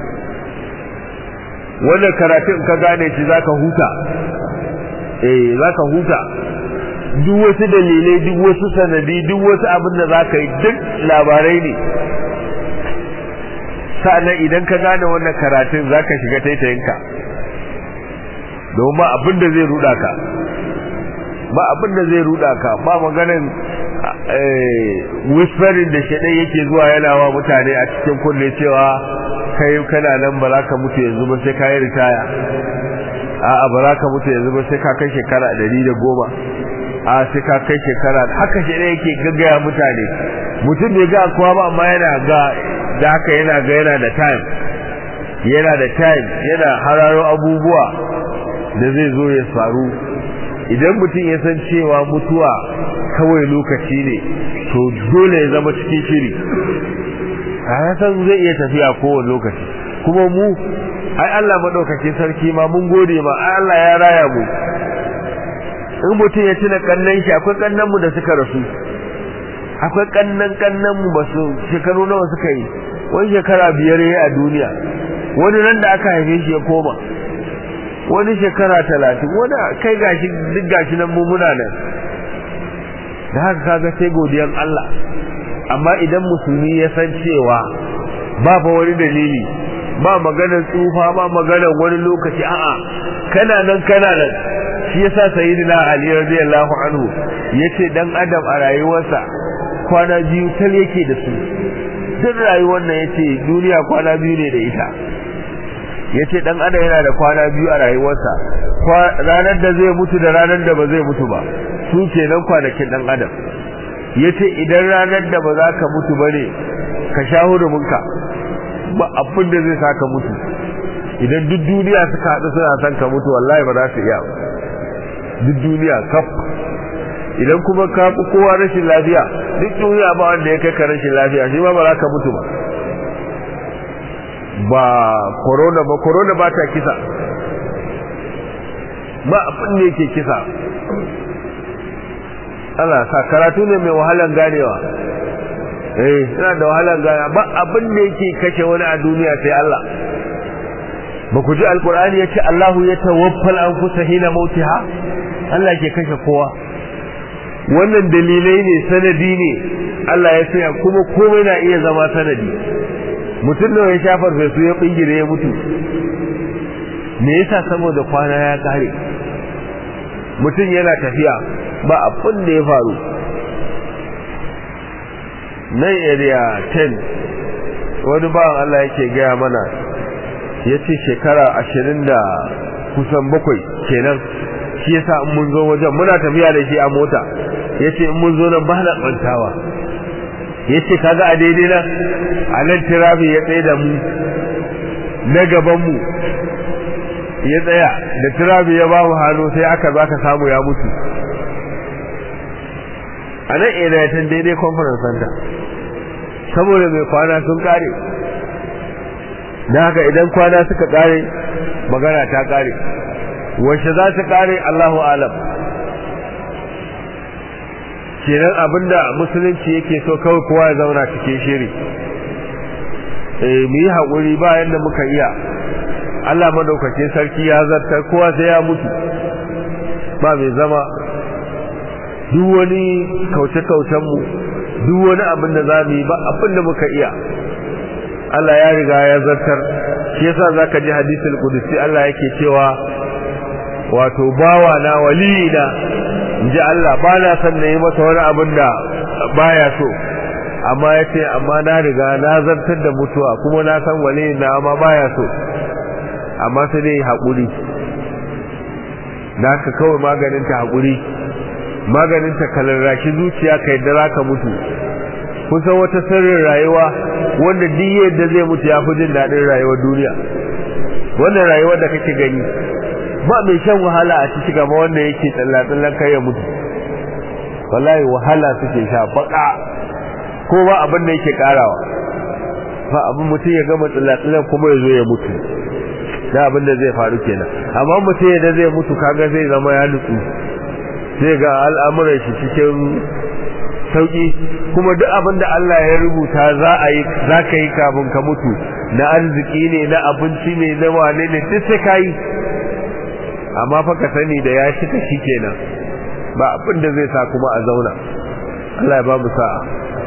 wannan karatun ka gane shi zaka huta eh zaka huta duk wasu dalilai duk wasu sanadi duk wasu abin da zaka yi duk labarai ne sa'annan idan ka gane wannan karatun zaka shiga taitayinka domin ba abin da zai ruda ka ba abin da zai ruda ka ba maganin whispering da shaɗai yake zuwa yana wa mutane a cikin kunne cewa kai kana nan ba za ka mutu yanzu ba sai ka yi ritaya a'a ba za ka mutu yanzu ba sai ka kai shekara ɗari da goma a sai ka kai shekara haka shaɗai yake gaggaya mutane mutum bai ga kowa ba amma yana ga da haka yana ga yana da time yana da time yana hararo abubuwa da zai zo ya faru idan mutum ya san cewa mutuwa kawai lokaci ne to dole ya zama cikin shiri a san zai iya tafiya kowane lokaci kuma mu ai Allah madaukakin sarki ma mun gode ma ai Allah ya raya mu in mutum ya tuna kannan shi akwai kannan mu da suka rasu akwai kannan kannan mu basu shekaru nawa suka yi wani shekara biyar yayi a duniya wani nan da aka haife shi ya koma wani shekara talatin wani kai gashi duk gashi nan mu muna nan da haka kaga sai godiyan Allah amma idan musulmi ya san cewa ba fa wani dalili ba maganar tsufa ba maganar wani lokaci a'a kana nan kana nan shi yasa sayyidina Ali radiyallahu anhu yace dan adam a rayuwarsa kwana biyu tal yake da su duk rayuwar nan yace duniya kwana biyu ne da ita yace dan adam yana da kwana biyu a rayuwarsa ranar da zai mutu da ranar da ba zai mutu ba su kenan kwanakin dan adam yace idan ranar da ba za ka mutu bane ka sha huruminka ba abin da zai saka mutu idan duk duniya suka haɗu suna son ka mutu wallahi ba za su iya duk duniya kaf idan kuma ka fi kowa rashin lafiya duk duniya ba wanda ya kai ka rashin lafiya shi ma ba za ka mutu ba ba corona ba corona ba ta kisa ba abin da yake kisa Allah sa karatu ne mai wahalan ganewa eh yana da wahalan ganewa ba abin da yake kashe wani a duniya sai Allah ba ku ji alkur'ani ya ce Allahu ya tawaffal an kusa hina mautiha Allah ke kashe kowa wannan dalilai ne sanadi ne Allah ya saya kuma komai na iya zama sanadi mutum nawa ya shafar fesu ya bingire ya mutu me yasa saboda kwana ya kare mutum yana tafiya ba abin da ya faru nan area 10 wani bawan Allah yake gaya mana ya ce shekara ashirin da kusan bakwai kenan shi yasa in mun zo wajen muna tafiya da shi a mota ya ce in mun zo nan ba na tsantawa ya ce kaga a daidai nan a nan tirafi ya tsaye da mu na gabanmu ya tsaya da tirafi ya ba mu hannu sai aka za ka samu ya mutu a nan area ta daidai conference center saboda mai kwana sun kare da haka idan kwana suka kare magana ta kare wacce za ta kare Allahu alam kenan abinda musulunci yake so kawai kowa ya zauna cikin shiri eh mu yi haƙuri ba yadda muka iya Allah madaukakin sarki ya zartar kowa sai ya mutu ba mai zama duk wani kauce-kaucen mu duk wani abin da za mu yi ba abin da muka iya Allah ya riga ya zartar shi yasa zaka ji hadisul qudusi Allah yake cewa wato bawa na waliyina inji Allah ba na son na yi masa wani abin da baya so amma yace amma na riga na zartar da mutuwa kuma na san waliyina amma baya so amma sai dai haƙuri da haka kawai maganin ta haƙuri maganin ta kalarraki zuciya kai da zaka mutu kusan wata sirrin rayuwa wanda duk yadda zai mutu ya fi jin daɗin rayuwar duniya wannan rayuwar da kake gani ba mai shan wahala a ciki gaba wanda yake tsallatsallan kai ya mutu wallahi wahala suke sha baka ko ba abin da yake karawa ba abin mutum ya gama tsallatsallan kuma ya zo ya mutu da abin da zai faru kenan amma mutum yadda zai mutu kaga zai zama ya nutsu zai ga al'amuran shi cikin sauki kuma duk abin da Allah ya rubuta za a yi za ka yi kafin ka mutu na arziki ne na abinci ne na wane ne duk sai ka yi amma fa ka sani da ya shika shi kenan ba abin da zai sa kuma a zauna Allah ya ba mu sa'a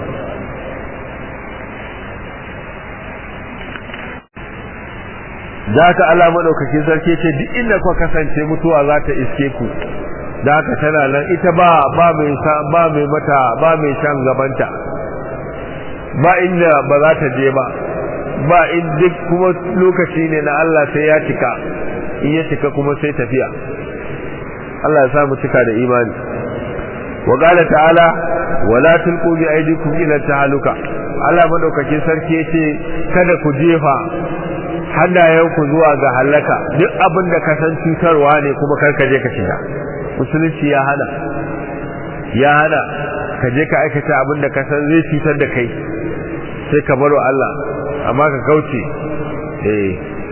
da haka Allah madaukakin sarki ce duk inda kuka kasance mutuwa za ta iske ku da haka tana nan ita ba ba mai ba mai mata ba mai shan gabanta ba inda ba za ta je ba ba in duk kuma lokaci ne na Allah sai ya cika in ya cika kuma sai tafiya Allah ya samu cika da imani wa qala ta'ala wala tulqu bi aydikum ila tahaluka Allah madaukakin sarki yace kada ku jefa hannayenku zuwa ga halaka duk abin da ka san cutarwa ne kuma kar ka je ka shiga musulunci ya hana ya hana ka je ka aikata abin da ka san zai cutar da kai sai ka baro Allah amma ka kauce eh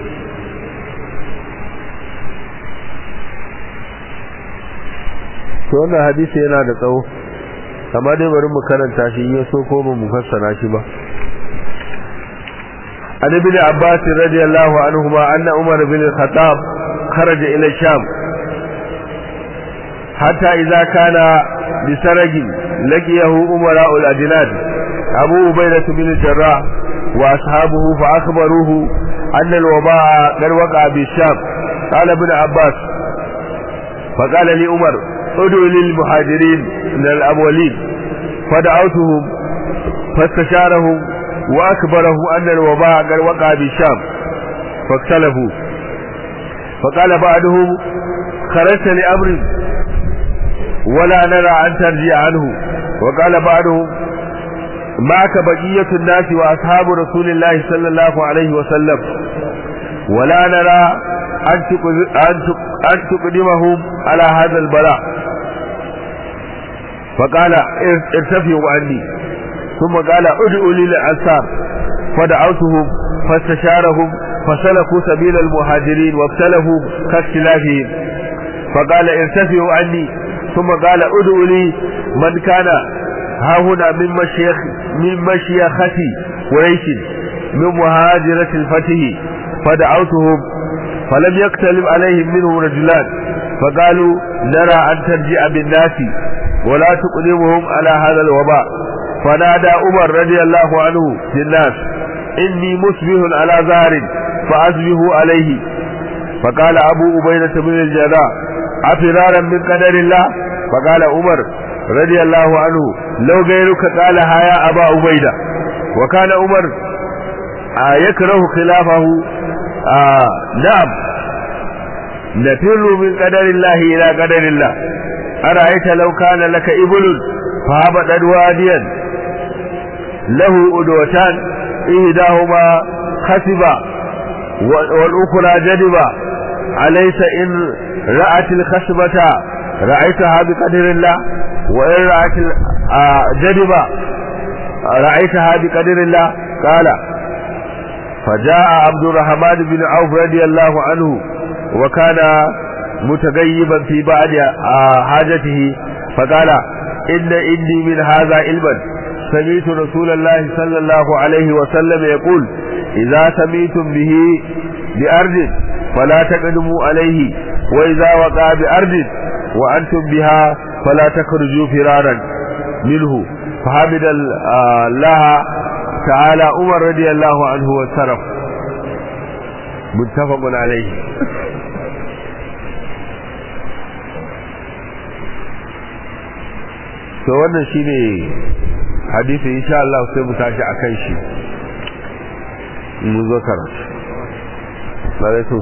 to wannan hadisi yana da tsawo amma dai bari mu karanta shi in so ko mu fassara shi ba عن ابن عباس رضي الله عنهما أن عمر بن الخطاب خرج إلى الشام حتى إذا كان بسرج لقيه أمراء الأجناد أبو عبيدة بن الجراح وأصحابه فأخبروه أن الوباء قد وقع بالشام قال ابن عباس فقال لي عمر ادعو للمهاجرين من الأولين فدعوتهم فاستشارهم وأكبره أن الوباء قد وقع بالشام فاختلفوا فقال بعضهم خرجت لأمر ولا نرى أن ترجع عنه وقال بعضهم معك بقية الناس وأصحاب رسول الله صلى الله عليه وسلم ولا نرى أن تقدمهم على هذا البلاء فقال ارتفعوا عني ثم قال ادعوا لي للأنصار فدعوتهم فاستشارهم فسلكوا سبيل المهاجرين وابتلهوا كاختلافهم فقال ارتفعوا عني ثم قال ادعوا لي من كان ها هنا من مشيخ من مشيختي قريش من مهاجرة الفتح فدعوتهم فلم يختلف عليهم منهم رجلان فقالوا نرى أن ترجع بالناس ولا تقدمهم على هذا الوباء فنادى عمر رضي الله عنه في الناس إني مسبه على ظهر فأسبه عليه فقال أبو أبينة بن الجراح أفرارا من قدر الله فقال عمر رضي الله عنه لو غيرك قالها يا أبا أبيدة وكان عمر آه يكره خلافه آه نعم نفر من قدر الله إلى قدر الله أرأيت لو كان لك إبل فهبطت واديا له أدوتان إهداهما خسبا والأخرى جدبا أليس إن رأت الخشبة رأيتها بقدر الله وإن رأت جدبا رأيتها بقدر الله قال فجاء عبد الرحمن بن عوف رضي الله عنه وكان متغيبا في بعض حاجته فقال إن إني من هذا علما سمعت رسول الله صلى الله عليه وسلم يقول إذا سميتم به بأرض فلا تقدموا عليه وإذا وقع بأرض وأنتم بها فلا تخرجوا فرارا منه فحمد الله تعالى عمر رضي الله عنه وانصرف متفق عليه to wannan shine hadisi insha Allah sai mu tashi akan shi mun zo karatu alaikum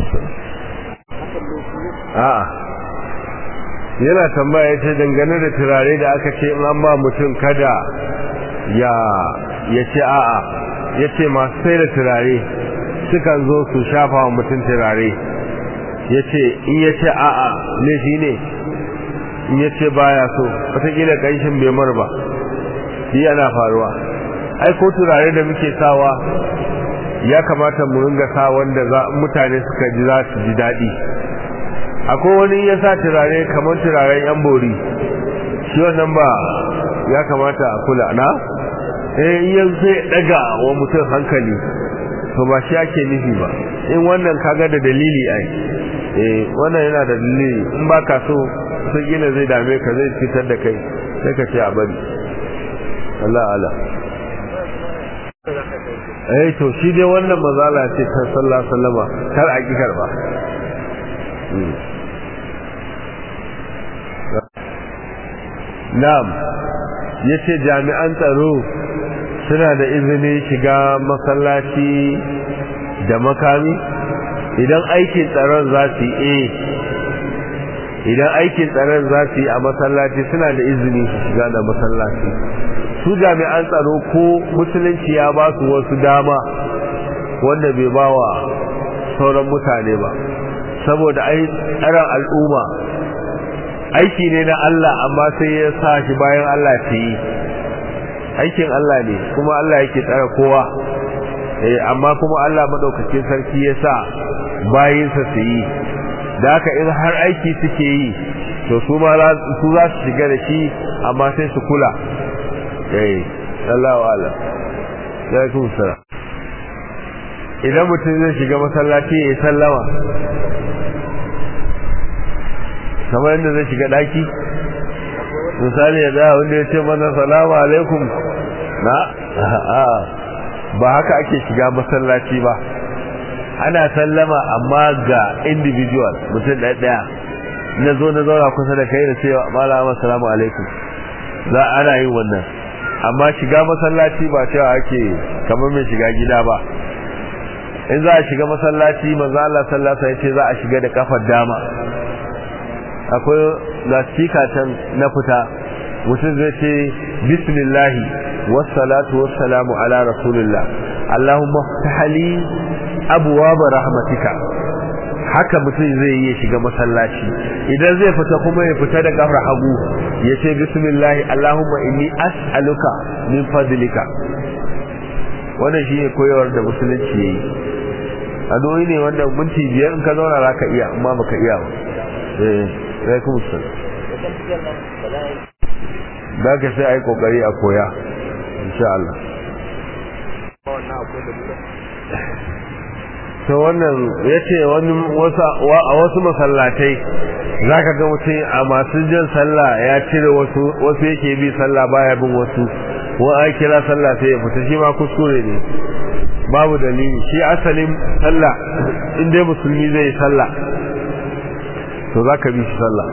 a'a yana tambaya yace dangane da turare da aka ce in an ba mutum kada ya ya ce a'a ya ce masu sai da turare sukan zo su shafa wa mutum turare ya ce in ya ce a'a laifi ne in ya ce baya so wataƙila ƙanshin bai mar ba shi yana faruwa ai ko turare da muke sawa ya kamata mu ringa sa wanda za mutane suka ji za su ji daɗi akwai wani ya sa turare kamar turaren yan bori shi wannan ba ya kamata a kula na eh in zai daga wa mutum hankali to ba shi ake nufi ba in wannan kaga da dalili ai eh wannan yana da dalili in ba ka so sun gina zai dame ka zai fitar da kai sai ka ce a bari Allah Allah eh to shi dai wannan mazala ce ta sallallahu alaihi wasallama kar a ki karba na'am yace jami'an tsaro suna da izinin shiga masallaci da makami idan aikin tsaron za su yi idan aikin tsaron za su yi a masallaci suna da izini su shiga da masallaci su jami'an tsaro ko musulunci ya ba su wasu dama wanda bai ba wa sauran mutane ba saboda ai tsaron al'umma aiki ne na Allah amma sai ya sa shi bayan Allah ta yi aikin Allah ne kuma Allah yake tsara kowa eh amma kuma Allah madaukakin sarki ya sa bayinsa su yi da haka in har aiki suke yi to su ma su za su shiga da shi amma sai su kula eh Allah wa Allah ya kuma sara idan mutum zai shiga masallaci ya yi sallama kamar yadda zai shiga daki misali ya da wanda ya ce mana salamu alaikum na ba haka ake shiga masallaci ba ana sallama amma ga individual mutum ɗaya ɗaya na zo na zauna kusa da kai da cewa malama salamu alaikum za ana yin wannan amma shiga masallaci ba cewa ake kamar mai shiga gida ba in za a shiga masallaci manzo Allah sallallahu alaihi wasallam ya ce za a shiga da kafar dama akwai ga can na fita mutum zai ce bismillahi wassalatu wassalamu ala rasulillah allahumma ftahli abwaaba rahmatika haka mutum zai yi shiga masallaci idan zai fita kuma ya fita da kafar hagu ya ce bismillahi allahumma inni as'aluka min fadlika wannan shi ne koyarwar da musulunci yayi addu'o'i ne wanda minti biyar in ka zauna zaka iya amma baka iya ba eh alaikum salam da ka sai ai kokari a koya insha Allah to wannan yace wani a wasu masallatai zaka ga mutum a masu jin sallah ya cire wasu wasu yake bi sallah baya bin wasu wa a kira sallah sai ya fita shi ma kuskure ne babu dalili shi asalin sallah in dai musulmi zai sallah to zaka bi shi sallah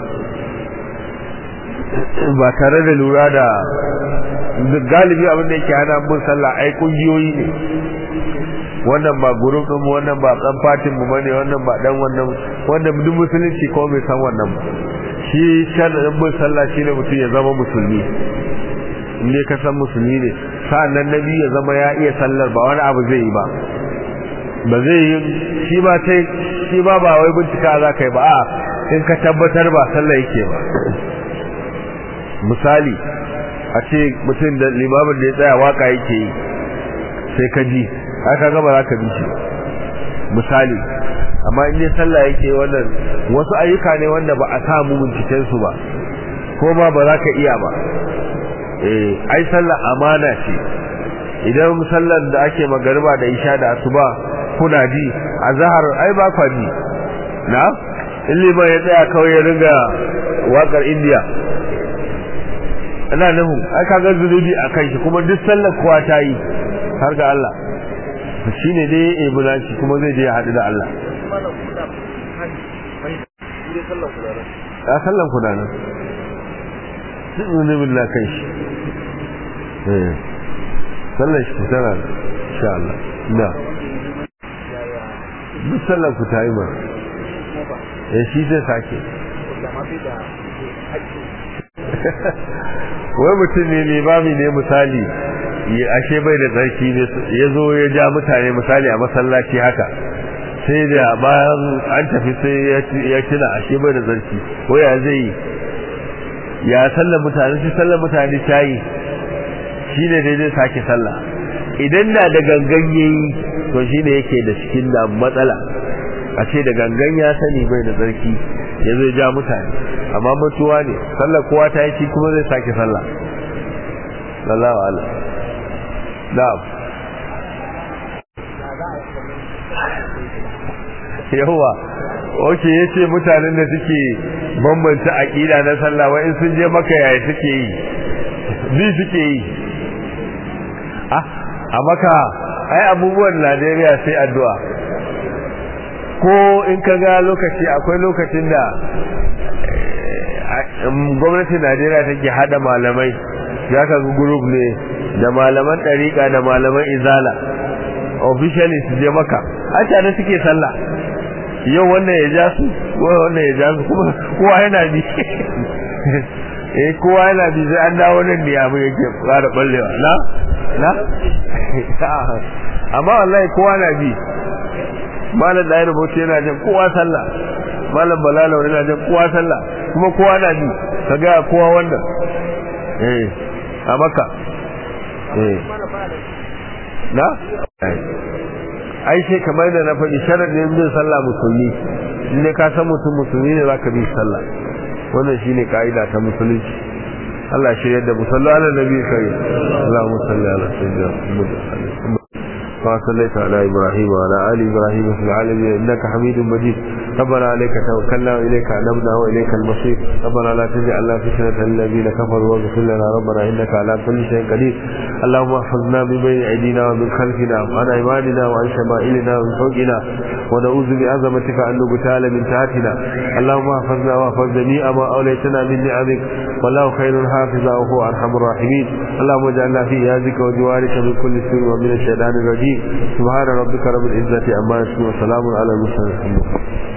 ba tare da lura da galibi abin da yake hana bin sallah ai kungiyoyi ne wannan ba gurin ɗin wannan ba ɗan fatin mu bane wannan ba dan wannan wanda duk musulunci ko bai san wannan ba shi sharadin bin sallah shine mutum ya zama musulmi in ne ka san musulmi ne sa'annan nabi ya zama ya iya sallar ba wani abu zai yi ba ba zai yi shi ba sai shi ba ba wai bincika za ka yi ba a in ka tabbatar ba sallah yake ba misali a ce mutum da limamin da ya tsaya waka yake yi sai ka ji aka ga ba za ka bi shi misali amma in dai sallah yake wannan wasu ayyuka ne wanda ba a samu binciken su ba ko ma ba za ka iya ba eh ai sallah amana ce idan sallar da ake magariba da isha da asuba kuna ji azhar ai ba kwa ji na in liman ya tsaya kawai ya riga wakar indiya ina nufin ai kaga zunubi a kan shi kuma duk sallar kowa ta yi har ga Allah shi ne dai ya bulanci kuma zai je ya haɗu da Allah a sallan ku nan duk zunubin na kan shi sallan shi tana insha Allah na duk sallan ku ta yi ma ya shi zai sake wai mutum ne limami ne misali ashe bai da tsarki ne ya zo ya ja mutane misali a masallaci haka sai da bayan an tafi sai ya tuna ashe bai da tsarki ko ya zai yi ya sallar mutane shi sallar mutane ta yi shi ne daidai sake sallah idan na da gangan yayi to shi ne yake da cikin da matsala a ce da gangan ya sani bai da tsarki ya zo ya ja mutane amma mutuwa ne sallar kowa ta yi shi kuma zai sake sallah sallahu ala na'am yawa oke yace mutanen da suke bambanta aqida na sallah wa in sun je maka yaya suke yi bi suke yi ah a maka ai abubuwan Najeriya sai addu'a ko in ka ga lokaci akwai lokacin da gwamnatin Najeriya take hada malamai ya ka group ne da malaman ɗariƙa da malaman izala officially su je maka a tare suke sallah yau wannan ya ja su wannan ya ja su kuma kowa yana bi eh kowa yana bi sai an dawo nan ne abu yake fara ballewa na na amma wallahi kowa na bi malam da ya rubuta yana jin kowa sallah malam balala yana jin kowa sallah kuma kowa na bi kaga kowa wannan eh a maka eh na ai sai kamar da na faɗi sharadin bin sallah musulmi ne ka san mutum musulmi ne zaka bi sallah wannan shine kaida ta musulunci Allah shi yadda musalla ala nabi kai Allahumma salli ala sayyidina Muhammad كما صليت على إبراهيم وعلى آل إبراهيم في العالمين إنك حميد مجيد ربنا عليك توكلنا وإليك أنبنا وإليك المصير ربنا لا تجعلنا فتنة للذين كفروا واغفر لنا ربنا إنك على كل شيء قدير اللهم احفظنا من بين أيدينا ومن خلفنا وعن أيماننا وعن شمائلنا ومن فوقنا ونعوذ بعظمتك أن نبتال من تحتنا اللهم احفظنا واحفظ جميع ما أوليتنا من نعمك والله خير حافظا وهو أرحم الراحمين اللهم اجعلنا في يازك وجوارك من كل سوء ومن الشيطان الرجيم سبحان ربك رب العزة عما يصفون وسلام على المرسلين